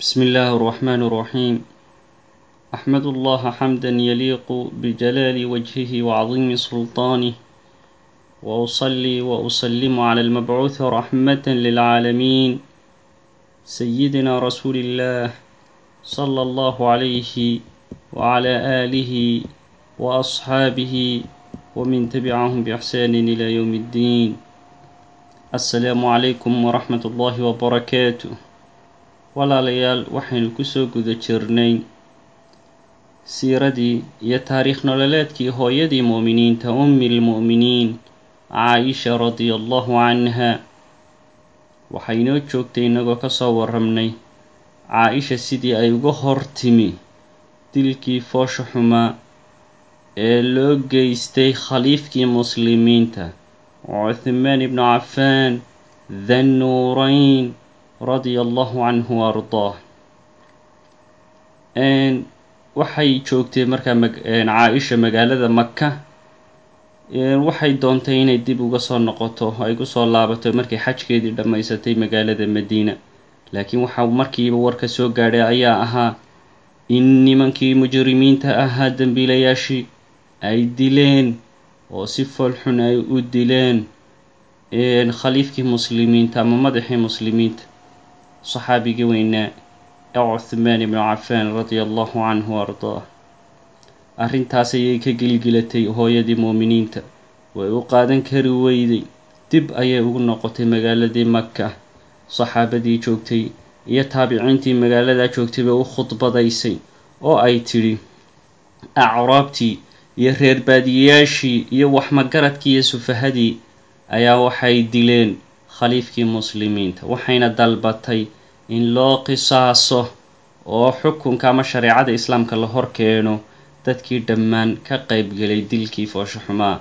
بسم الله الرحمن الرحيم أحمد الله حمدا يليق بجلال وجهه وعظيم سلطانه وأصلي وأسلم على المبعوث رحمة للعالمين سيدنا رسول الله صلى الله عليه وعلى آله وأصحابه ومن تبعهم بإحسان إلى يوم الدين السلام عليكم ورحمة الله وبركاته walaalayaal waxaynu kusoo guda jirnay siiradii iyo taariikh nololeedkii hooyadii mu'miniinta ummi lmu'miniin caa-isha radia allahu canha waxay inoo joogtay innagoo kasoo warramnay caa-isha sidii ay uga hor timi dilkii foosha xumaa ee loo geystay khaliifkii muslimiinta cuthmaan ibnu cafaan thannuurayn radia allahu canhu wa ardaah waxay joogtay markaa caa-isha magaalada maka waxay doontay inay dib uga soo noqoto ay kusoo laabato markay xajkeedii dhammaysatay magaalada madiina laakiin waxaa markiiba warka soo gaadhay ayaa ahaa in nimankii mujrimiinta ahaa dembiilayaashii ay dileen oo si foolxun ay u dileen khaliifkii muslimiinta ama madaxii muslimiinta saxaabigii weynaa ee cuthmaan ibnu cafaan radia allahu canhu wa ardaah arrintaas ayay ka gilgilatay hooyadii muuminiinta way u qaadan kari weyday dib ayay ugu noqotay magaaladii maka saxaabadii joogtay iyo taabiciintii magaaladaa joogtay bay u khudbadaysay oo ay tidhi acraabtii iyo reer baadiyayaashii iyo waxmagaradkii iyo sufahadii ayaa waxay dileen khaliifkii muslimiinta waxayna dalbatay in loo qisaaso oo xukunka ama shareecada islaamka la hor keeno dadkii dhammaan ka qaybgelay dilkii foosho xumaa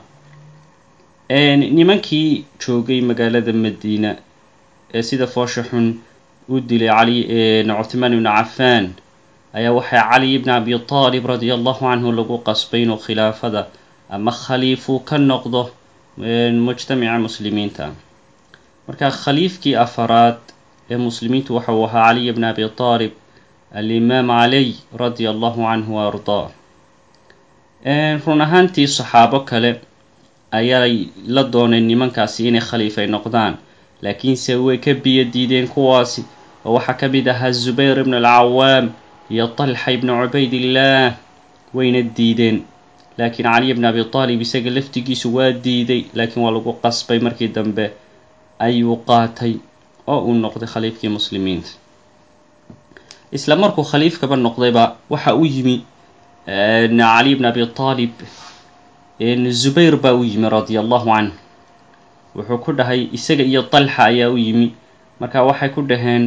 nimankii joogay magaalada madiina ee sida foosha xun u dilay cali cuthmaan ibnu cafaan ayaa waxaa cali ibni abi taalib radia allahu canhu lagu qasbay inuu khilaafada ama khaliifuu ka noqdo mujtamaca muslimiinta marka khaliifkii afaraad ee muslimiintu waxa uu ahaa caliy bn abi taalib alimaam caliy radia allahu canhu wa ardaa run ahaantii saxaabo kale ayay la dooneen nimankaasi inay khaliif ay noqdaan laakiinse way ka biyo diideen kuwaasi oo waxaa ka mid ahaa zubayr ibn alcawaam iyo talxa ibnu cubaydillaah wayna diideen laakiin caliy bn abi taalib isaga laftigiisu waa diiday laakiin waa lagu qasbay markii dambe ayuu qaatay oo uu noqday khaliifkii muslimiinta isla markuu khaliifkaba noqdayba waxa u yimi cali bn abi taalib zubayr baa u yimi radia allahu canh wuxuu ku dhahay isaga iyo talxa ayaa u yimi marka waxay ku dhaheen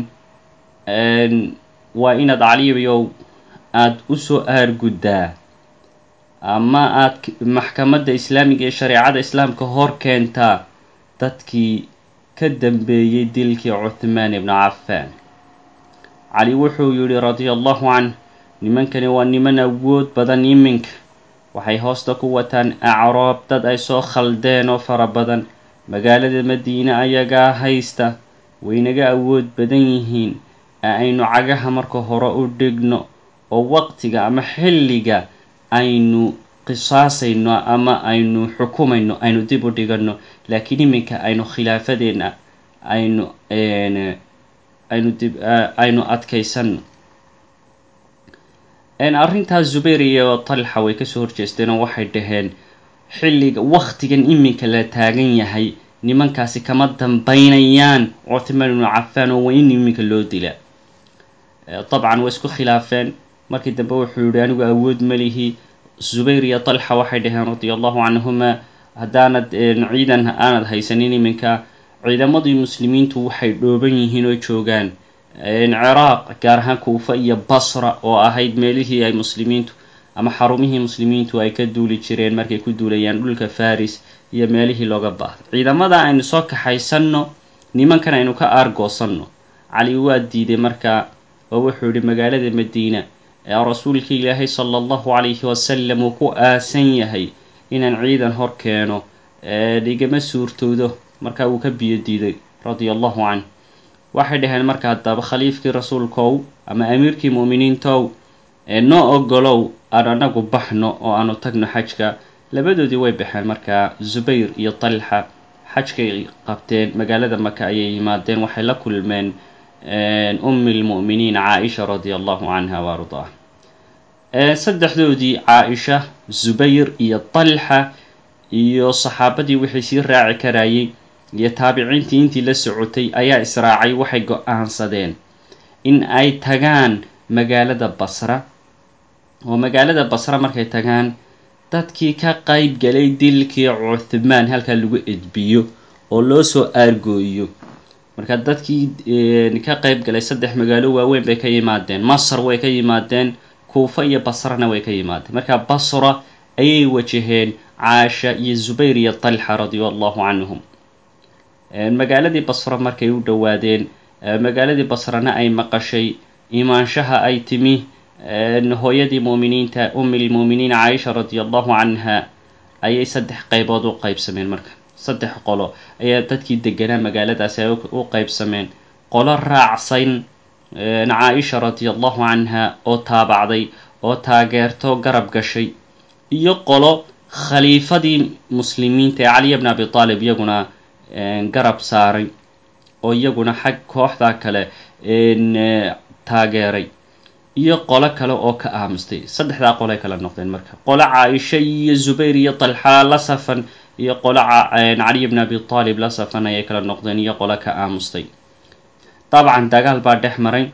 waa inaad caliyow aada usoo aarguddaa ama aada maxkamadda islaamiga ee shareecada islaamka hor keentaa dadkii ka dambeeyey dilkii cuthmaan ibnu cafaan cali wuxuu yidhi radia allahu canh nimankani waa niman awood badan iminka waxay hoosta ku wataan acraab dad ay soo khaldeen oo fara badan magaalada madiine ayagaa haysta waynaga awood badan yihiin ee aynu cagaha marka hore u dhigno oo waqtiga ama xilliga aynu qisaasayno ama aynu xukumayno aynu dib u dhiganno laakiin iminka aynu khilaafadeenna aynu aynu dib aynu adkaysanno arrintaas zubayr iyo talxa way kasoo horjeesteen oo waxay dhaheen xilliga waktigan iminka la taagan yahay nimankaasi kama dambaynayaan cuthmaan ibnu cafaan oo waa in iminka loo dilaa dabcan way isku khilaafeen markii dambe wuxuu yihi anigu awood malihi zubayr iyo talxa waxay dhaheen radia allahu canhuma haddaanad ciidan aanad haysanin iminka ciidamadii muslimiintu waxay dhooban yihiin oo joogaan ciraaq gaar ahaan kuufa iyo basra oo ahayd meelihii ay muslimiintu ama xarumihii muslimiintu ay ka duuli jireen markay ku duulayaan dhulka faris iyo meelihii looga baahday ciidamada aynu soo kaxaysanno nimankan aynu ka aargoosanno cali waa diiday markaa oo wuxuu yihi magaalada madiina ee rasuulka ilaahay sala allahu calayhi wasalam uu ku aasan yahay inaan ciidan hor keeno igama suurtoodo markaa wuu ka biyo diiday radia allahu canh waxay dhaheen marka haddaba khaliifkii rasuulkow ama amiirkii mu'miniintow noo ogolow aan anagu baxno oo aanu tagno xajka labadoodii way baxeen markaa zubayr iyo talxa xajkay qabteen magaalada maka ayay yimaadeen waxay la kulmeen ummi lmu'miniin caaisha radia allahu canha wa ardaah saddexdoodii caaisha zubayr iyo talxa iyo saxaabadii wixii sii raaci karayay iyo taabiciintii intii la socotay ayaa israacay waxay go-aansadeen in ay tagaan magaalada basra oo magaalada basra markay tagaan dadkii ka qayb galay dilkii cuthmaan halkaa lagu edbiyo oo loo soo aargooyo marka dadkii ka qayb galay saddex magaalo waaweyn bay ka yimaadeen masr way ka yimaadeen kuufa iyo basrana way ka yimaadeen marka basra ayay wajaheen caasha iyo zubayr iyo talxa radia allahu canhum magaaladii basra markay u dhowaadeen magaaladii basrana ay maqashay imaanshaha ay timi hooyadii muuminiinta ummi lmuuminiin caaisha radia allahu canha ayay saddex qaybood u qaybsameen marka saddex qolo ayaa dadkii deganaa magaaladaasi ay u qaybsameen qolo raacsan caaisha radia allahu canha oo taabacday oo taageerto garab gashay iyo qolo khaliifadii muslimiinta ee caliya bn abi taalib iyaguna garab saaray oo iyaguna xag kooxda kale taageeray iyo qolo kale oo ka aamustay saddexdaa qolay kala noqdeen marka qolo caaisha iyo zubayr iyo talxa la safan iyo qolo caliy bn abi taalib la safan ayay kala noqdeen iyo qolo ka aamustay dabcan dagaal baa dhex maray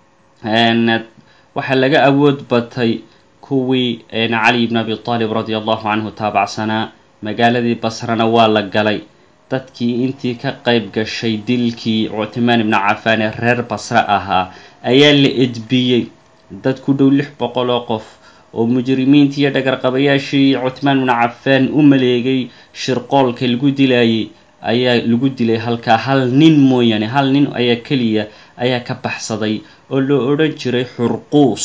waxaa laga awood batay kuwii cali bn abi taalib radia allahu canhu taabacsanaa magaaladii basrana waa la galay dadkii intii ka qayb gashay dilkii cuthmaan ibnu cafaan ee reer basre ahaa ayaa la edbiyey dad ku dhow lix boqol oo qof oo mujrimiintii iyo dhagarqabayaashii cuthmaan ibnu cafaan u maleegay shirqoolka lagu dilayay ayaa lagu dilay halkaa hal nin mooyaane hal nin ayaa keliya ayaa ka baxsaday oo loo odhan jiray xurquus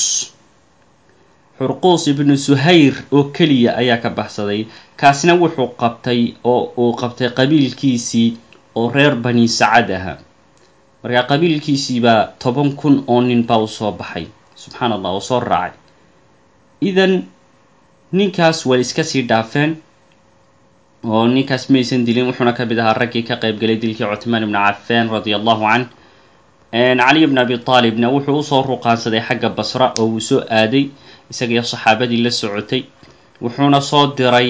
xurquus ibnu suhayr oo keliya ayaa ka baxsaday kaasna wuxuu qabtay oo uu qabtay qabiilkiisii oo reer bani sacad ahaa markaa qabiilkiisiibaa toban kun oo nin baa u soo baxay subxaan allah oo soo raacay idan ninkaas way iska sii dhaafeen oo ninkaas maysan dilin wuxuuna ka mid ahaa raggii ka qayb galay dilkii cuthmaan ibnu cafaan radia allahu canh caliy bn abi taalibna wuxuu usoo ruqaansaday xagga basra oo uu soo aaday isagiyo saxaabadii la socotay wuxuuna soo diray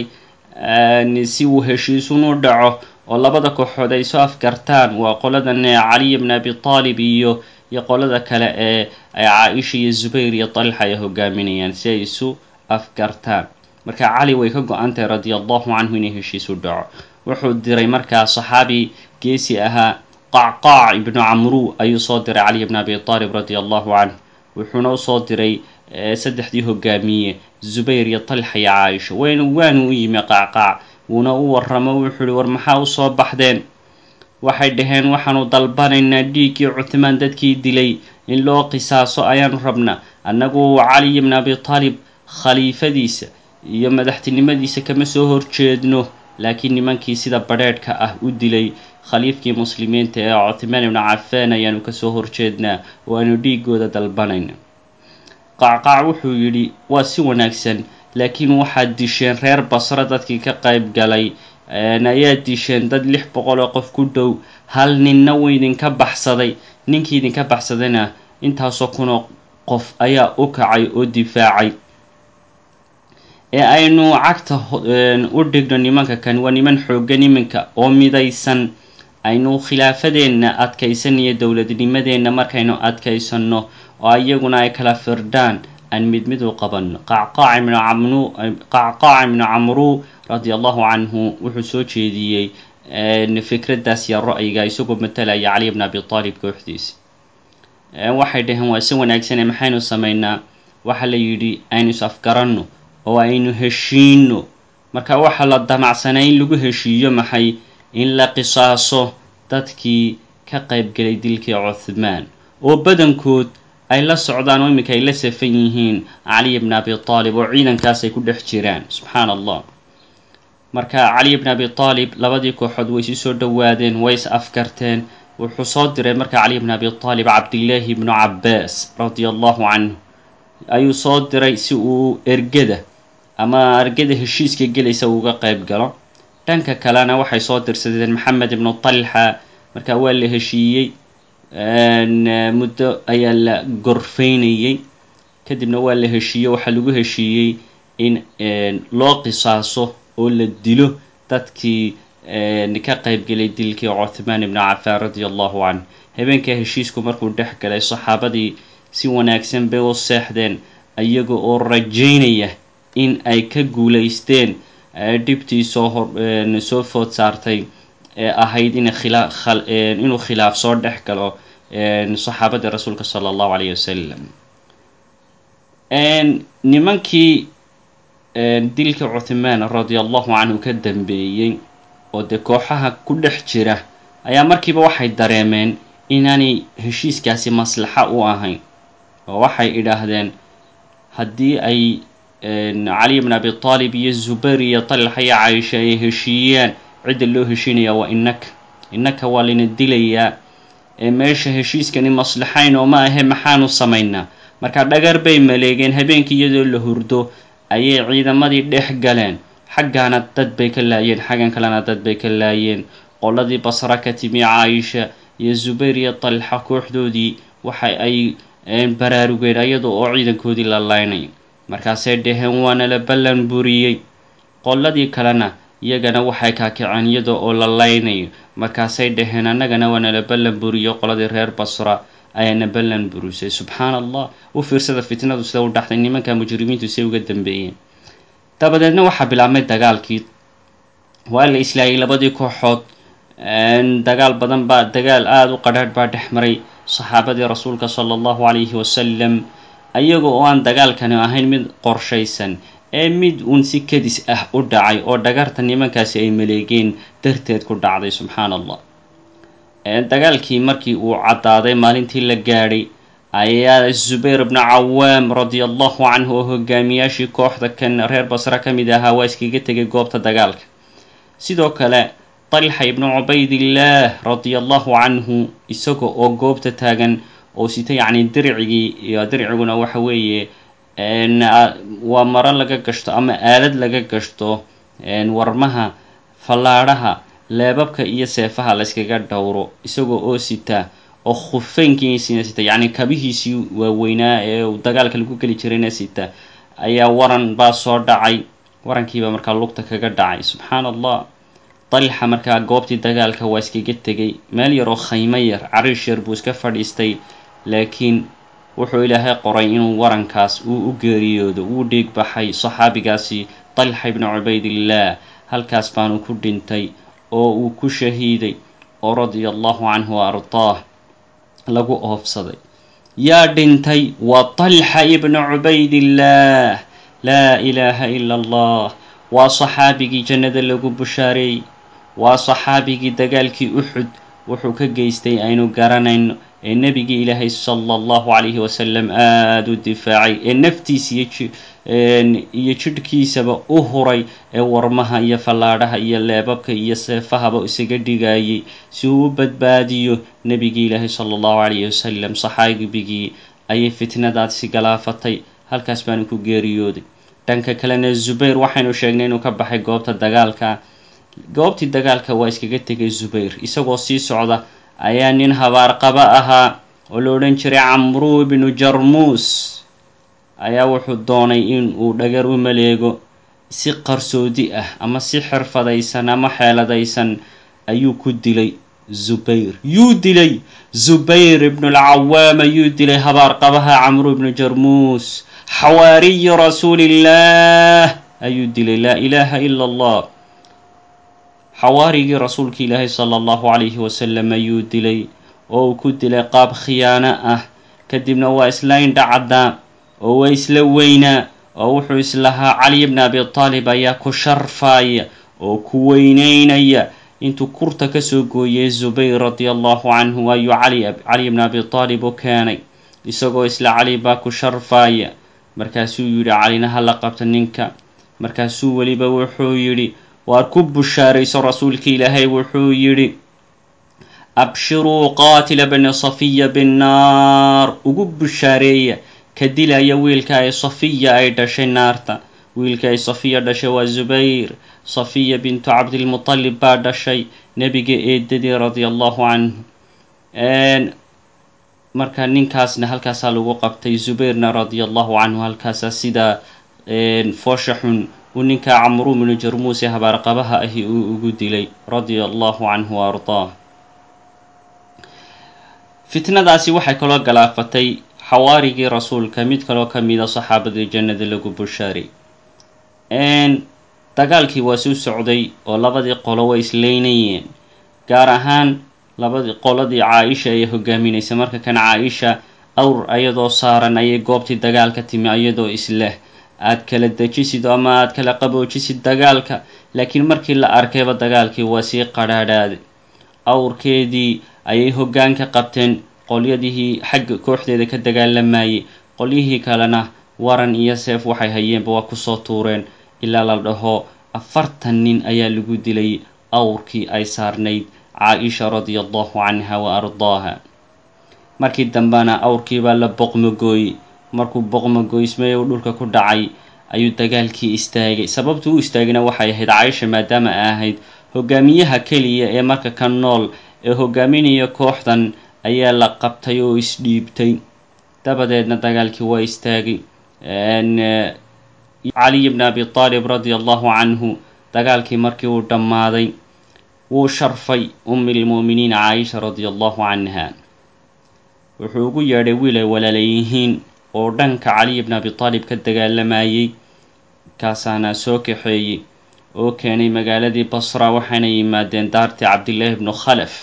si uu heshiisun u dhaco oo labada kooxood ay soo afgartaan waa qoladan caliy bn abi taalib iyo iyo qolada kale ee caaisha iyo zubayr iyo talxa ay hogaaminayaan si ay isu afgartaan marka cali way ka go-antahay radia allahu canhu inay heshiis u dhaco wuxuu diray markaa saxaabi geesi ahaa qacqaac ibnu camru ayuu soo diray caliy bn abi taalib radia allahu canh wuxuuna usoo diray saddexdii hogaamiye zubayr iyo talxa iyo caaisha waynu waanu u yimi qacqaac wuuna u waramo wuxuu ihi war maxaa usoo baxdeen waxay dhaheen waxaanu dalbanaynaa dhiiggii cuthmaan dadkii dilay in loo qisaaso ayaanu rabnaa annagu caliy bn abi taalib khaliifadiisa iyo madaxtinimadiisa kama soo horjeedno laakiin nimankii sida badrheedhka ah u dilay khaliifkii muslimiinta ee cuthmaan ibnu cafaan ayaanu kasoo horjeednaa oo aanu dhiigooda dalbanayna qacqaac wuxuu yidhi waa si wanaagsan laakiin waxaad disheen reer basre dadkii ka qayb galay ayaad disheen dad lix boqol oo qof ku dhow hal ninna wuu idinka baxsaday ninkii idinka baxsadayna intaasoo kunoo qof ayaa u kacay oo difaacay ee aynu cagta u dhigno nimanka kan waa niman xooggan iminka oo midaysan aynu khilaafadeenna adkaysanayo dowladnimadeenna markaynu adkaysanno oo iyaguna ay kala firdhaan aan mid mid u qabanno qacqaac ibnu camru radia allahu canhu wuxuu soo jeediyey fikraddaas iyo ra'yiga isagoo matalaya caliy bn abi taalib kooxdiisi waxay dhaheen waa si wanaagsane maxaynu samaynaa waxa la yidhi aynu is afgaranno oo aynu heshiino marka waxaa la damacsanaa in lagu heshiiyo maxay in la qisaaso dadkii ka qaybgalay dilkii cuthmaan oo badankood ay la socdaan oo iminka ay la safan yihiin caliy bn abi taalib oo ciidankaas ay ku dhex jiraan subxaan allah marka caliy bn abi taalib labadii kooxood way isu soo dhowaadeen way is afgarteen wuxuu soo diray markaa cali bn abi aalib cabdillaahi bnu cabbaas radia allahu canhu ayuu soo diray si uu ergada ama ergada heshiiska gelaysa uga qeyb galo dhanka kalena waxay soo dirsadeen maxamed ibnu talxa markaa waa la heshiiyey muddo ayaa la gorfaynayey kadibna waa la heshiiyey waxaa lagu heshiiyey in loo qisaaso oo la dilo dadkii ka qeybgelay dilkii cuthmaan ibnu cafaan radia allahu canhu habeenkaa heshiisku markuu dhex galay saxaabadii si wanaagsan bay u seexdeen iyaga oo rajaynaya in ay ka guulaysteen dhibtii soo hor soo food saartay ee ahayd in inuu khilaaf soo dhex galo saxaabadii rasuulka sala allahu alayh wasalam nimankii dilka cuthmaan radia allahu canhu ka dambeeyey oo dee kooxaha ku dhex jira ayaa markiiba waxay dareemeen inaanay heshiiskaasi maslaxa u ahayn oo waxay idhaahdeen haddii ay cali bn abi aalib iyo zubayr iyo talxa iyo caisha ay heshiiyaan cidda loo heshiinaya waa innaka innaka waa layna dilayaa ee meesha heshiiskani maslaxayn oo ma ahe maxaanu samaynaa marka dhagar bay maleegeen habeenkii iyadoo la hurdo ayay ciidamadii dhex galeen xaggaana dad bay ka laayeen xaggan kalena dad bay ka laayeen qoladii basra ka timi caaisha iyo zubayr iyo talxa kooxdoodii waxa ay baraarugeen iyada oo ciidankoodii la laynay markaasay dhaheen waana la ballan buriyey qoladii kalena iyagana waxay kaakaceen iyada oo la laynayo markaasay dhaheen annagana waana la ballan buriyo qoladii reer basra ayaana ballan burisay subxaana allah u fiirsada fitnadu sida u dhaxday nimanka mujrimiintu say uga dambeeyeen dabadeedna waxaa bilaabmay dagaalkii waa la islaayay labadii kooxood dagaal badan baa dagaal aada u qadhaadh baa dhex maray saxaabadii rasuulka sala allahu calayhi wasalam ayaga oo aan dagaalkani ahayn mid qorshaysan ee mid uun si kadis ah u dhacay oo dhagarta nimankaasi ay maleegeen darteed ku dhacday subxaana allah dagaalkii markii uu caddaaday maalintii la gaadhay ayaa zubayr bnu cawaam radia allahu canhu oo hogaamiyaashii kooxda kan reer basre ka mid ahaa waa iskaga tegay goobta dagaalka sidoo kale talxa ibnu cubaydillaah radia allahu canhu isaga oo goobta taagan oo sita yacni dircigii iyo dirciguna waxa weeye waa maro laga gashto ama aalad laga gashto warmaha fallaadhaha leebabka iyo seefaha layskaga dhowro isagoo oo sita oo khufeynkiisina sita yacni kabihiisii waaweynaa ee dagaalka lagu geli jirayna sita ayaa waran baa soo dhacay warankiibaa markaa lugta kaga dhacay subxaana allah dalxa markaa goobtii dagaalka waa iskaga tegay meel yar oo khaymo yar cariish yar buu iska fadhiistay laakiin wuxuu ilaahay qoray inuu warankaas uu u geeriyoodo wuu dhiig baxay saxaabigaasi dalxa ibnu cubaydillaah halkaas baanu ku dhintay oo uu ku shahiiday oo radia allahu canhu wa ardaah lagu oofsaday yaa dhintay waa talxa ibnu cubaydillaah laa ilaaha ila allah waa saxaabigii jannada lagu bushaareeyey waa saxaabigii dagaalkii uxud wuxuu ka geystay aynu garanayno ee nebigii ilaahay sala allahu calayhi wasalam aada u difaacay ee naftiisa iyo jidhkiisaba u huray ee warmaha iyo fallaadhaha iyo leebabka iyo seefahaba isaga dhigayay si uu u badbaadiyo nebigii ilaahay sala allahu calayhi wasalam saxaabigii ayay fitnadaasi galaafatay halkaas baanu ku geeriyooday dhanka kalena zubayr waxaynu sheegnay inuu ka baxay goobta dagaalka goobtii dagaalka waa iskaga tegay zubayr isagoo sii socda ayaa nin habaarqaba ahaa oo la odhan jiray camruu ibnu jarmuus ayaa wuxuu doonay in uu dhagar u maleego si qarsoodi ah ama si xirfadaysan ama xeeladaysan ayuu ku dilay zubayr yuu dilay zubayr ibnulcawaam ayuu dilay habaarqabaha camru ibnu jarmuus xawaariyi rasuulillaah ayuu dilay laa ilaaha ila allah xawaarigii rasuulka ilaahay sala allahu calayhi wasalam ayuu dilay oo uu ku dilay qaab khiyaano ah kadibna waa isla indhacaddaa oo waa isla weynaa oo wuxuu islahaa cali bni abi taalib ayaa ku sharfaaya oo ku weyneynaya intuu kurta kasoo gooyay zubayr radia allahu canhu ayuu cali bni abi taalib u keenay isagoo isla cali baa ku sharfaaya markaasuu yidhi calina ha la qabta ninka markaasuu weliba wuxuu yidhi waar ku bushaarayso rasuulka ilaahay wuxuu yidhi abshiruu qaatila bani safiya binnaar ugu bushaareeya ka dilaya wiilka ay safiya ay dhashay naarta wiilka ay safiya dhashay waa zubayr safiya bintu cabdilmutalib baa dhashay nebiga eedadii radia allahu canhu marka ninkaasna halkaasaa lagu qabtay zubayrna radia allahu canhu halkaasaa sidaa foosha xun uu ninkaa camru bnu jarmuuse habaarqabaha ahi uu ugu dilay radia allahu canhu wa ardaah fitnadaasi waxay kaloo galaafatay xawaarigii rasuulka mid kaloo ka mida saxaabadii jannada lagu bushaaray dagaalkii waa suu socday oo labadii qolo way isleynayeen gaar ahaan labadii qoladii caa-isha ayay hogaaminaysa marka kan caa-isha awr ayadoo saaran ayay goobtii dagaalka timi ayadoo isleh aad kala dejisid ama aad kala qaboojisid dagaalka laakiin markii la arkayba dagaalkii waa sii qadhaadhaaday awrkeedii ayay hoggaanka qabteen qolyadihii xagga kooxdeeda ka dagaalamayay qolyihii kalena waran iyo seef waxay hayeenba waa kusoo tuureen ilaa la dhaho afartan nin ayaa lagu dilay awrkii ay saarnayd caa-isha radia allahu canha wa ardaaha markii dambena awrkiibaa la boqmagooyey markuu boqmagoysmay u dhulka ku dhacay ayuu dagaalkii istaagay sababtu u istaagayna waxay ahayd caaisha maadaama ay ahayd hogaamiyaha keliya ee marka ka nool ee hogaaminaya kooxdan ayaa la qabtay oo isdhiibtay dabadeedna dagaalkii waa istaagay caliy bn abi aalib radia allahu canhu dagaalkii markii uu dhammaaday wuu sharfay ummi lmu'miniin caaisha radia allahu canha wuxuu ugu yeedhay wiil ay walaalayihiin oo dhanka caliy bn abi aalib ka dagaalamayay kaasaana soo kaxeeyey oo keenay magaaladii basra waxayna yimaadeen daartii cabdillaahi bnu khalaf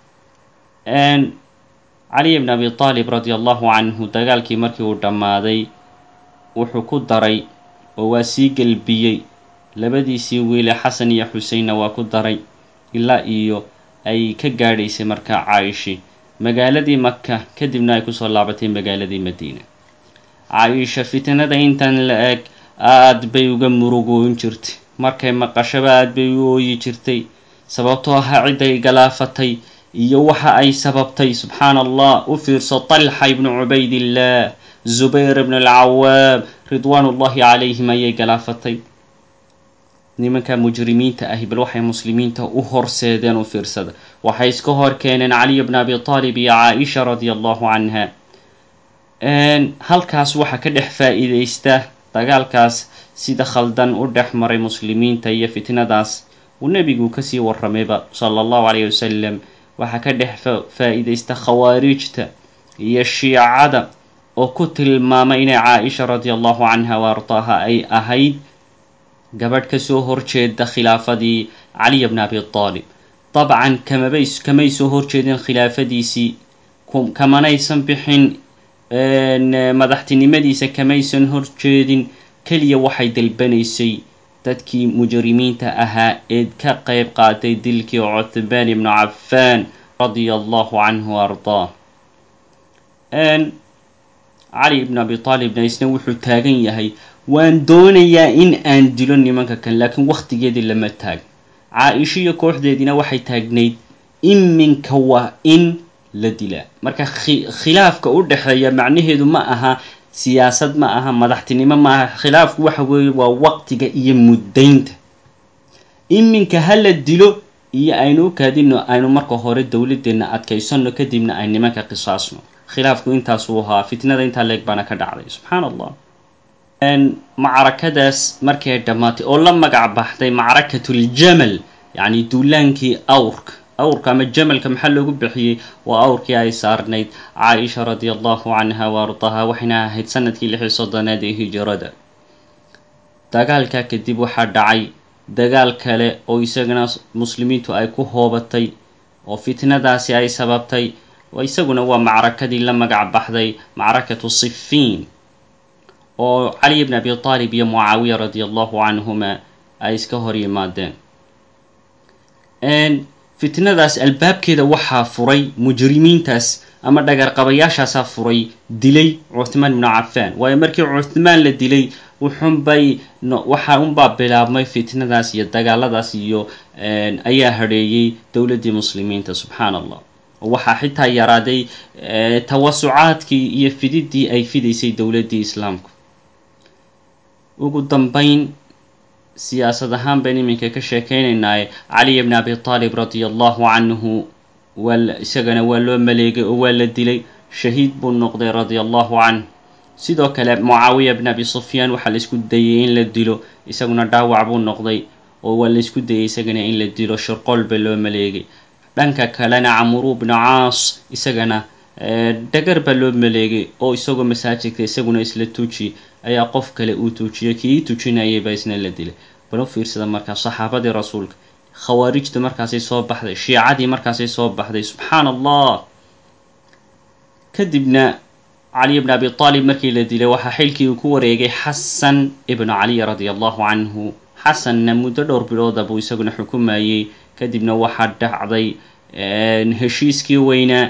caliy bn abi aalib radia allahu canhu dagaalkii markii uu dhammaaday wuxuu ku daray oo waa sii gelbiyey labadiisii wiile xasan iyo xuseinna waa ku daray ilaa iyo ay ka gaadhaysay markaa caayishi magaaladii maka kadibna ay kusoo laabatay magaaladii madiina caaisha fitnada intan la eg aad bay uga murugoon jirtay markay maqashaba aad bay u ooyi jirtay sababtoo ahaa cidday galaafatay iyo waxa ay sababtay subxaana allah u fiirso talxa ibnu cubaydillaah zubayr ibn alcawaam ridwaan ullahi calayhim ayay galaafatay nimanka mujrimiinta ahi bal waxay muslimiinta u horseedeen u fiirsada waxay iska hor keeneen caliy bn abi aalib iyo caaisha radia allahu canha halkaas waxaa ka dhex faa-iideysta dagaalkaas sida khaldan u dhex maray muslimiinta iyo fitnadaas uu nebigu kasii waramayba sala allahu calayh wasalam waxaa ka dhex faa-iideysta khawaarijta iyo shiicada oo ku tilmaamay inay caa-isha radia allahu canha wa ardaaha ay ahayd gabadh kasoo horjeeda khilaafadii caliy bn abi aalib dabcan kamabay kamay soo horjeedeen khilaafadiisii kamanaysan bixin madaxtinimadiisa kamaysan horjeedin keliya waxay dalbanaysay dadkii mujrimiinta ahaa ee ka qeyb qaatay dilkii cuthmaan ibnu cafaan radia allahu canhu wa ardaah cali ibn abi aalibna isna wuxuu taagan yahay waan doonayaa in aan dilo nimanka kan laakiin wakhtigeedii lama taag caa-isho iyo kooxdeediina waxay taagnayd iminka waa in la dilaa marka khilaafka u dhexeeya macnaheedu ma aha siyaasad ma aha madaxtinimo ma aha khilaafku waxa weeye waa waqtiga iyo muddaynta iminka ha la dilo iyo aynu u kaadino aynu marka hore dowladeenna adkaysano kadibna ay nimanka qisaasno khilaafku intaasuu ahaa fitnada intaa leeg baana ka dhacday subxaan allah macrakadaas markay dhammaatay oo la magac baxday macrakatuljamal yacni duulaankii awrka awrka ama jamalka maxaa loogu bixiyey waa awrkii ay saarnayd caaisha radia allahu canha wa ardaha waxayna ahayd sanadkii lix iyo soddonaad ee hijirada dagaalkaa kadib waxaa dhacay dagaal kale oo isagana muslimiintu ay ku hoobatay oo fitnadaasi ay sababtay isaguna waa macrakadii la magac baxday macrakatu sifiin oo caliy bn abi aalib iyo mucaawiya radia allahu canhuma ay iska hor yimaadeen fitnadaas albaabkeeda waxaa furay mujrimiintaas ama dhagarqabayaashaasaa furay dilay cuthmaan ibnu cafaan waayo markii cuthmaan la dilay wuxunbay waxa unbaa bilaabmay fitnadaas iyo dagaaladaas iyo ayaa hadheeyey dowladdii muslimiinta subxaan allah waxaa xitaa yaraaday tawasucaadkii iyo fididii ay fidaysay dowladdii islaamku ugu dambeyn siyaasad ahaan bayn iminka ka sheekeynaynaaye caliy bn abi taalib radia allahu canhu waa isagana waa loo maleegay oo waa la dilay shahiid buu noqday radia allahu canh sidoo kale mucaawiya bn abi sufyaan waxaa la isku dayay in la dilo isaguna dhaawac buu noqday oo waa la isku dayay isagana in la dilo shirqool ba loo maleegay dhanka kalena camuru bnu caas isagana dhagar baa loo maleegay oo isagoo masaajidka isaguna isla tuuji ayaa qof kale uu tuujiyay kii tujinayay baa isna la dilay bal u fiirsada markaa saxaabadii rasuulka khawaarijta markaasay soo baxday shiicadii markaasay soo baxday subxaan allah kadibna caliy bn abi aalib markii la dilay waxaa xilkii uu ku wareegay xasan ibnu caliy radia allahu canhu xasanna muddo dhowr bilooda buu isaguna xukumayey kadibna waxaa dhacday heshiiskii weynaa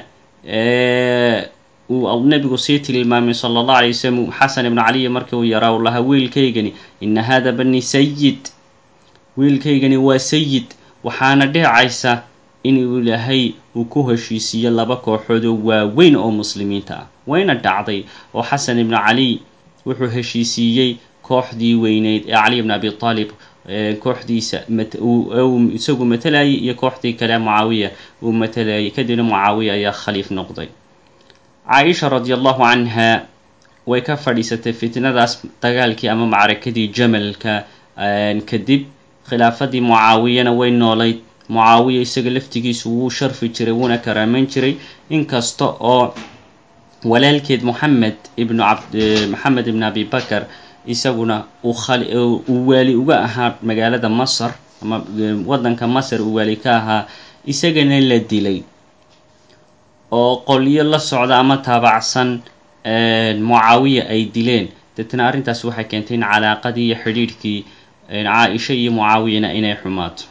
uu nabigu sii tilmaamay sala allah alay wasalam xasan ibnu caliy markii uu yaraa u lahaa wiilkaygani ina hada bani sayid wiilkaygani waa sayid waxaana dhicaysa inuu ilaahay uu ku heshiisiiyo laba kooxood oo waaweyn oo muslimiinta ah wayna dhacday oo xasan ibnu caliy wuxuu heshiisiiyey kooxdii weyneyd ee caliy bn abi aalib kooxdiisa isagu matalayay iyo kooxdii kale mucaawiya uu matalayay kadibna mucaawiya ayaa khaliif noqday caaisha radi allahu canha way ka fadhiisatay fitnadaas dagaalkii ama macrakadii jamalka kadib khilaafadii mucaawiyana way noolayd mucaawiya isaga laftigiisu wuu sharfi jiray wuuna karaameyn jiray inkasta oo walaalkeed moxamed ibnu abd moxamed ibn abi bakar isaguna uu waali uga ahaa magaalada masar ama waddanka masar uu waali ka ahaa isagana la dilay oo qolyo la socda ama taabacsan mucaawiya ay dileen deetna arrintaasi waxay keentay in calaaqadii iyo xidhiidhkii caa-isha iyo mucaawiyana inay xumaato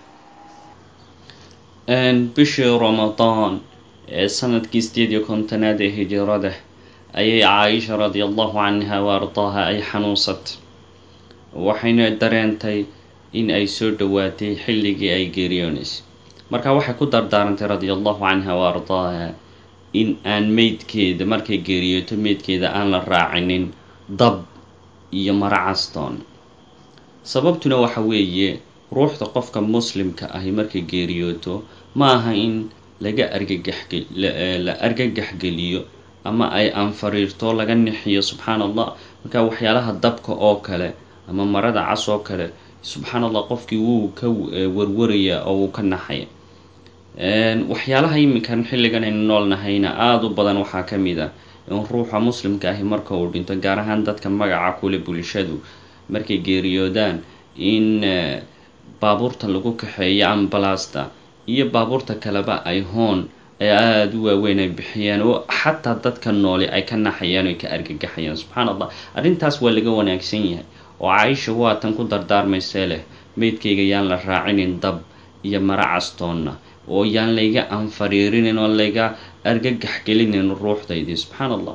bishii ramadaan ee sanadkii sideed iyo kontonaad ee hijirada ayay caaisha radia allahu canha wa ardaaha ay xanuunsatay waxayna dareentay in ay soo dhowaatay xilligii ay geeriyoonaysay marka waxay ku dardaarantay radia allahu canha wa ardaaha in aan meydkeeda markay geeriyooto meydkeeda aan la raacinin dab iyo maro castoon sababtuna waxa weeye ruuxda qofka muslimka ahi markay geeriyooto ma aha in laga argagaxla argagaxgeliyo ama ay anfariirto laga nixiyo subxaan allah marka waxyaalaha dabka oo kale ama marada cas oo kale subxaan allah qofkii wuu ka warwarayaa oo wuu ka naxaya waxyaalaha iminkan xilligan aynu noolnahayna aada u badan waxaa ka mid a in ruuxa muslimka ahi marka uu dhinto gaar ahaan dadka magaca kule bulshadu markay geeriyoodaan in baabuurta lagu kaxeeyo ambalasta iyo baabuurta kaleba ay hoon ay aada u waaweyn ay bixiyaan oo xataa dadka noole ay ka naxayaan o ay ka argagaxayaan subxaan allah arrintaas waa laga wanaagsan yahay oo caaisha waatan ku dardaarmaysee leh meydkayga yaan la raacinin dab iyo maro castoonna oo yaan layga anfariirinin oo layga argagax gelinin ruuxdaydii subxaan allah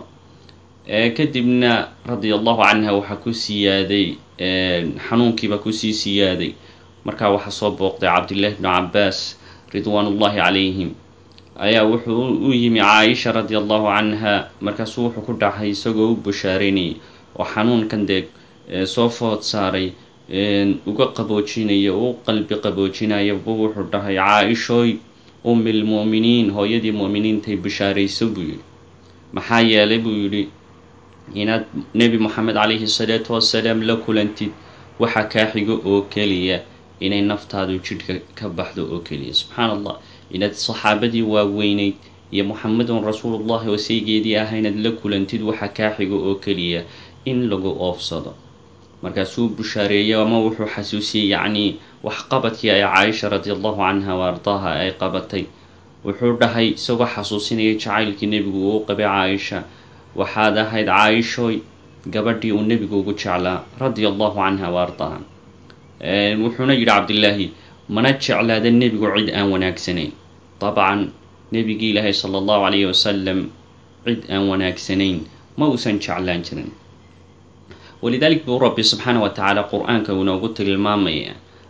kadibna radia allahu canha waxaa ku siyaaday xanuunkiiba kusii siyaaday markaa waxaa soo booqday cabdillahi bnu cabaas ridwaan ullahi calayhim ayaa wuxuu u yimi caaisha radia allahu canha markaasuu wuxuu ku dhacay isagoo u bushaareynayay oo xanuunkan dee soo food saaray uga qaboojinaya u qalbi qaboojinaya buu wuxuu dhahay caa-ishooy ummi lmu'miniin hooyadii mu'miniintay bishaarayso buu yidhi maxaa yeelay buu yidhi inaad nebi moxamed calayhi salaatu wasalaam la kulantid waxa kaa xigo oo keliya inay naftaadu jidhka ka baxdo oo keliya subxaan allah inaad saxaabadii waaweyneyd iyo muxamedun rasuulullahi waseygeedii ah inaad la kulantid waxa kaa xigo oo keliya in lagu oofsado markaasuu bushaareeyey ama wuxuu xasuusiyey yacnii waxqabadkii ay caaisha radi allahu canha wa ardaaha ay qabatay wuxuu dhahay isagoo xasuusinaya jacaylkii nebigu uu qabay caaisha waxaad ahayd caaishooy gabadhii uu nebigu ugu jeclaa radia allahu canha wa ardaaha wuxuuna yidhi cabdillaahi mana jeclaada nebigu cid aan wanaagsanayn dabcan nebigii ilaahay sala allahu calayhi wasalam cid aan wanaagsanayn ma uusan jeclaan jirin walidaalik buu rabbi subxaana wa tacaala qur-aanka uu inoogu tilmaamaya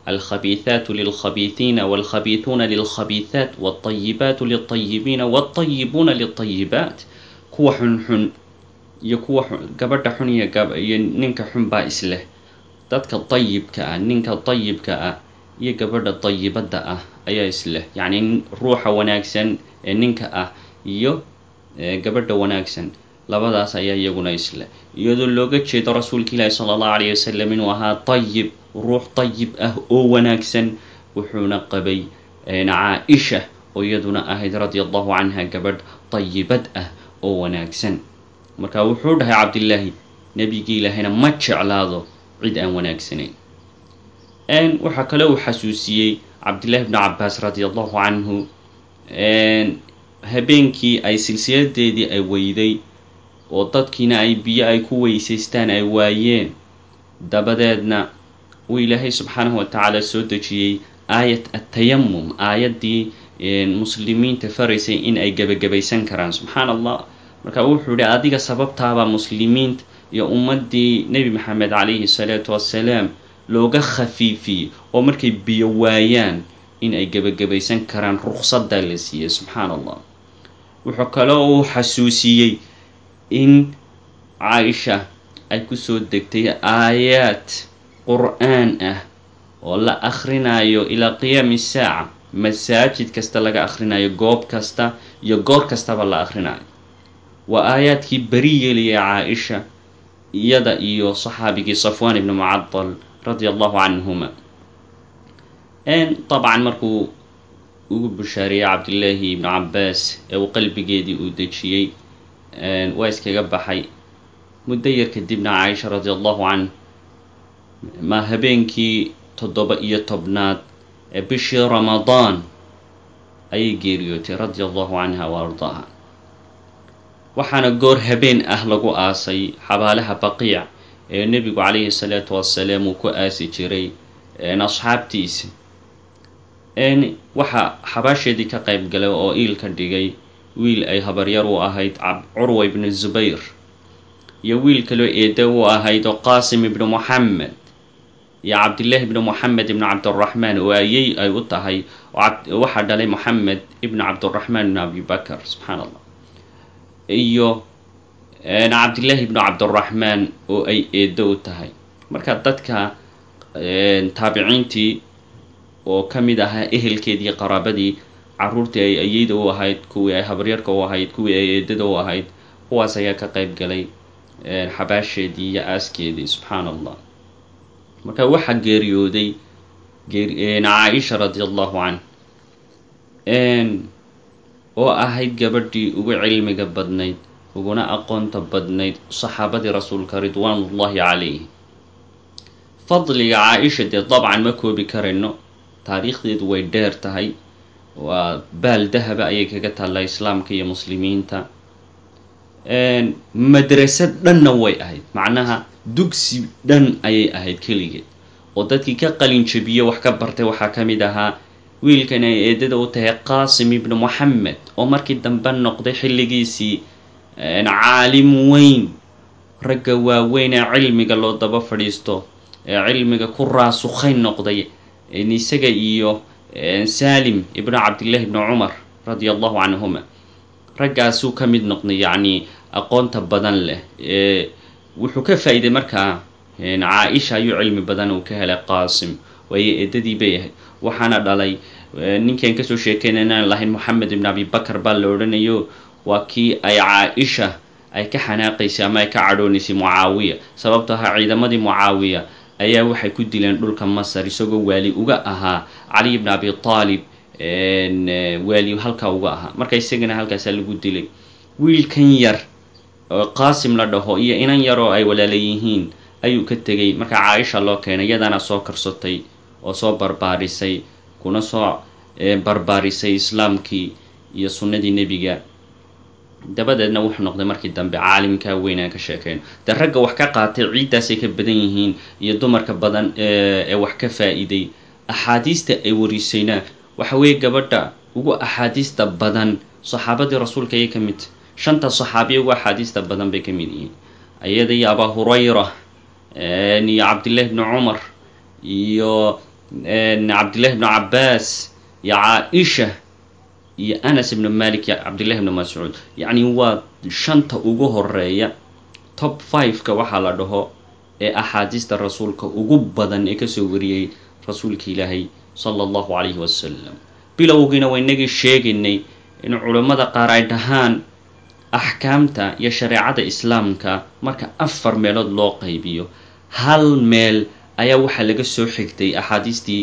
alkhabiihaatu lilkhabiihiina walkhabiihuuna lilkhabiihaat walطayibaatu lilطayibiina walطayibuuna lilطayibaat kuwa xunxun iyo kuwa gabadha xun iyo iyo ninka xun baa isleh dadka dayibka ah ninka dayibka ah iyo gabadha dayibadda ah ayaa isleh yacni ruuxa wanaagsan ee ninka ah iyo gabadha wanaagsan labadaas ayaa iyaguna isleh iyadoo looga jeedo rasuulka ilaahi sala allahu alayh wasalam inuu ahaa dayib ruux dayib ah oo wanaagsan wuxuuna qabay caa-isha oo iyaduna ahayd radia allahu canha gabadh dayibad ah oo wanaagsan marka wuxuu dhahay cabdillaahi nebigii ilaahayna ma jeclaado cid aan wanaagsanayn waxaa kale uu xasuusiyey cabdillahi bnu cabaas radia allahu canhu habeenkii ay silsiladeedii ay weyday oo dadkiina ay biyo ay ku weysaystaan ay waayeen dabadeedna uu ilaahay subxaanahu watacaala soo dejiyey aayat atayamum aayaddii muslimiinta faraysay in ay gebagabaysan karaan subxaan allah marka wuxuu yihi adiga sababtaabaa muslimiinta iyo ummaddii nebi maxamed calayhi salaatu wassalaam looga khafiifiyey oo markay biyo waayaan in ay gebagabaysan karaan ruqsaddaa la siiyey subxaan allah wuxuu kaloo uu xasuusiyey in caaisha ay kusoo degtay aayaad qur-aan ah oo la akhrinayo ilaa qiyaami saaca masaajid kasta laga akhrinayo goob kasta iyo goor kastaba la akhrinayo waa aayaadkii beri yeeliyay caa-isha iyada iyo saxaabigii safwaan ibni mucadal radia allahu canhuma dabcan markuu ugu bushaariyey cabdillaahi ibnu cabaas ee uu qalbigeedii uu dejiyey waa iskaga baxay muddo yar kadibna caaisha radia allahu canh ma habeenkii toddoba iyo tobnaad ee bishii ramadaan ayay geeriyootay radia allahu canha wa ardaaha waxaana goor habeen ah lagu aasay xabaalaha baqiic ee nebigu calayhi salaatu wassalaam uu ku aasi jiray asxaabtiisa waxaa xabaasheedii ka qayb galay oo iil ka dhigay wiil ay habaryar u ahayd curwa ibnu zubayr iyo wiil kaloo eeda u ahayd oo qaasim ibnu moxamed iyo cabdillaahi ibnu moxamed ibnu cabdiraxmaan oo ayey ay u tahay waxaa dhalay moxamed ibnu cabdiraxmaan ibnu abibakar subxaan allah iyo cabdillaahi ibnu cabdiraxmaan oo ay eedo u tahay marka dadka taabiciintii oo ka mid ahaa ehelkeedii qaraabadii caruurtii ay ayeyda u ahayd kuwii ay habaryarka u ahayd kuwii ay eedada u ahayd kuwaas ayaa ka qayb galay xabaasheedii iyo aaskeedii subxaan allah marka waxaa geeriyooday caaisha radi allahu canh oo ahayd gabadhii ugu cilmiga badnayd uguna aqoonta badnayd saxaabadii rasuulka ridwaanullahi calayh fadliga caa-isha dee dabcan ma koobi karayno taariikhdeedu way dheer tahay waa baal dahaba ayay kaga taallaa islaamka iyo muslimiinta madrasad dhanna way ahayd macnaha dugsi dhan ayay ahayd keligeed oo dadkii ka qalin jabiye wax ka bartay waxaa ka mid ahaa wiilkan ay eedada u tahay qaasim ibnu moxamed oo markii dambe noqday xilligiisii caalim weyn ragga waaweyn ee cilmiga loo daba fadhiisto ee cilmiga ku raasukhayn noqday isaga iyo salim ibnu cabdillahi ibnu cumar radia allahu canhuma raggaasuu ka mid noqday yacni aqoonta badan leh wuxuu ka faa-iiday markaa caa-isha ayuu cilmi badan uu ka helay qaasim waayo eedadii bay ahayd waxaana dhalay ninkaan kasoo sheekeyna inaan lahayn moxamed ibn abibakar baa la odhanayo waa kii ay caa-isha ay ka xanaaqaysay ama ay ka cadhoonaysay mucaawiya sababto ahaa ciidamadii mucaawiya ayaa waxay ku dileen dhulka masar isagoo waali uga ahaa cali ibn abi aalib waali halkaa uga ahaa marka isagana halkaasaa lagu dilay wiilkan yar oo qaasim la dhaho iyo inan yar oo ay walaala yihiin ayuu ka tegay marka caaisha loo keenay iyadaana soo karsatay oo soo barbaarisay kuna soo barbaarisay islaamkii iyo sunnadii nebiga dabadeedna wuxuu noqday markii dambe caalimkaa weyn aan ka sheekeyno dee ragga wax ka qaatay ciiddaasay ka badan yihiin iyo dumarka badan ee wax ka faa-iiday axaadiista ay warisayna waxa weeye gabadha ugu axaadiista badan saxaabadii rasuulka ayay ka mid tahy shanta saxaabiya ugu axaadiista badan bay ka mid yihiin ayada iyo abaa hurayra iyo cabdillahi bni cumar iyo cabdillahi ibnu cabbaas iyo caa-isha iyo anas ibnu malik iyo cabdillahi ibnu mascuud yacni waa shanta ugu horeeya top five-ka waxaa la dhaho ee axaadiista rasuulka ugu badan ee kasoo wariyey rasuulka ilaahay sala allahu calayhi wasalam bilowgiina waa inagii sheegaynay in culammada qaar ay dhahaan axkaamta iyo shareecada islaamka marka afar meelood loo qaybiyo hal meel ayaa waxaa laga soo xigtay axaadiistii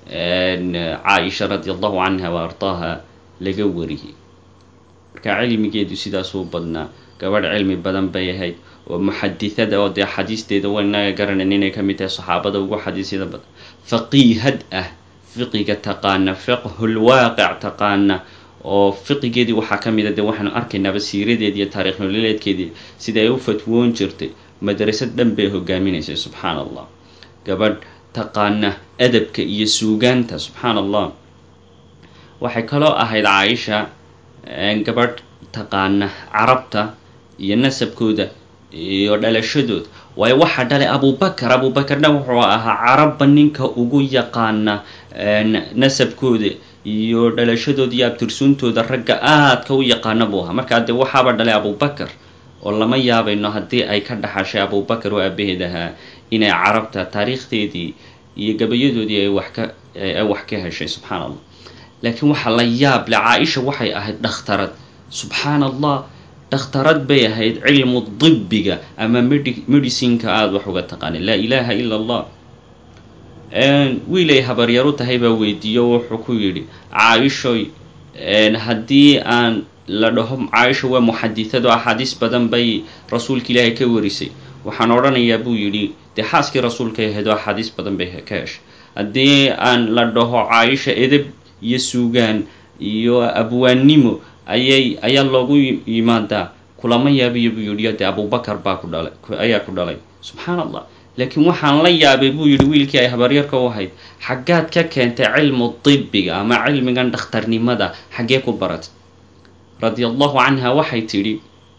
caaisha radi allahu canha wa ardaaha laga wariyey marka cilmigeedu sidaasuu badnaa gabadh cilmi badan bay ahayd oo muxadithada oo dee axaadiisteeda waynaga garanayn inay ka mid tahay saxaabada ugu xadiisyada badan faqiihad ah fiqiga taqaana fiqhulwaaqic taqaana oo fiqigeedii waxaa ka mid a dee waxaanu arkaynaaba siiradeedi iyo taarikh nololeedkeedii sida ay u fatwoon jirtay madrasad dhan bay hogaaminaysay subxaan allah gabadh taqaana adabka iyo suugaanta subxaan allah waxay kaloo ahayd caaisha gabadh taqaana carabta iyo nasabkooda iyo dhalashadooda waayo waxaa dhalay abubakar abubakarna wuxuu ahaa carabba ninka ugu yaqaana nasabkooda iyo dhalashadooda iyo abtirsuuntooda ragga aadka u yaqaana buu ahaa markaa dee waxaaba dhalay abubakar oo lama yaabayno haddii ay ka dhaxashay abubakar oo aabaheed ahaa inay carabta taariikhdeedii iyo gabayadoodii ay wax ka ay wax ka heshay subxaan allah laakiin waxaa la yaab le caa-isha waxay ahayd dhakhtarad subxaan allah dhakhtarad bay ahayd cilmu dibbiga ama medi medicinka aada wax uga taqaanay laa ilaaha ila allah wiilay habaryaru tahay baa weydiiyo wuxuu ku yidhi caaishoy haddii aan la dhaho caaisha waa muxadithado axaadiis badan bay rasuulka ilaahay ka warisay waxaan odhanayaa buu yidhi dee xaaskii rasuulkay ahayd oo axaadiis badan bay ka heshay haddii aan la dhaho caaisha edeb iyo suugaan iyo abwaannimo ayay ayaa loogu yimaadaa kulama yaabiyo buu yidhi dee abubakar baa ku dhalay ayaa ku dhalay subxaan allah laakiin waxaan la yaabay buu yidhi wiilkii ay habaryarka u ahayd xaggaad ka keentay cilmu dibiga ama cilmigan dhakhtarnimada xaggee ku baratay radia allahu canha waxay tidhi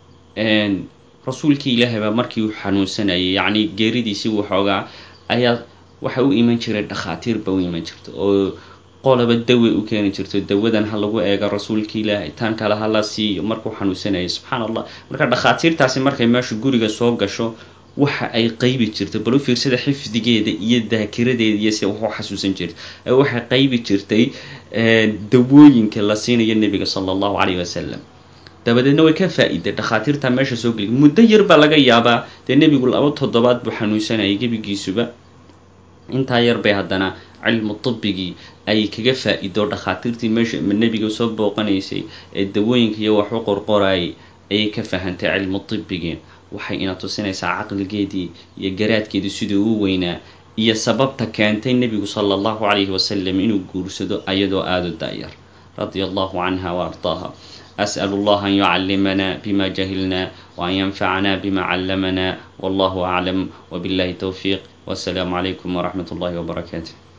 rasuulkii ilaahay baa markii uu xanuunsanayay yacni geeridiisii waxoogaa ayaa waxa u iman jiray dhakhaatiir ba u iman jirta oo qolaba dawe u keeni jirto dawadan ha lagu eega rasuulka ilaahay tan kale ha la siiyo markuu xanuunsanayay subxaan allah marka dhakhaatiirtaasi markay meesha guriga soo gasho waxa ay qaybi jirtay bal u fiirsada xifdigeeda iyo daakiradeeda iyo sida wax u xasuusan jirtay waxay qaybi jirtay dawooyinka la siinayo nebiga sala allahu calayhi wasalam dabadeedna way ka faa-iday dhakhaatiirta meesha soo geliy muddo yar baa laga yaabaa dee nebigu laba toddobaad buu xanuunsanayay gebigiisuba intaa yar bay haddana cilmu dibigii ay kaga faa-ido dhakhaatiirtii meesha nebiga soo booqanaysay ee dawooyinka iyo wax u qorqorayay ayay ka fahantay cilmu dibigii waxay ina tusinaysaa caqligeedii iyo garaadkeedii siduu u weynaa iyo sababta keentay nebigu sala allahu calayhi wasalam inuu guursado ayadoo aada u daayar radia allahu canha wa ardaaha أسأل الله أن يعلمنا بما جهلنا وأن ينفعنا بما علمنا والله أعلم وبالله التوفيق والسلام عليكم ورحمة الله وبركاته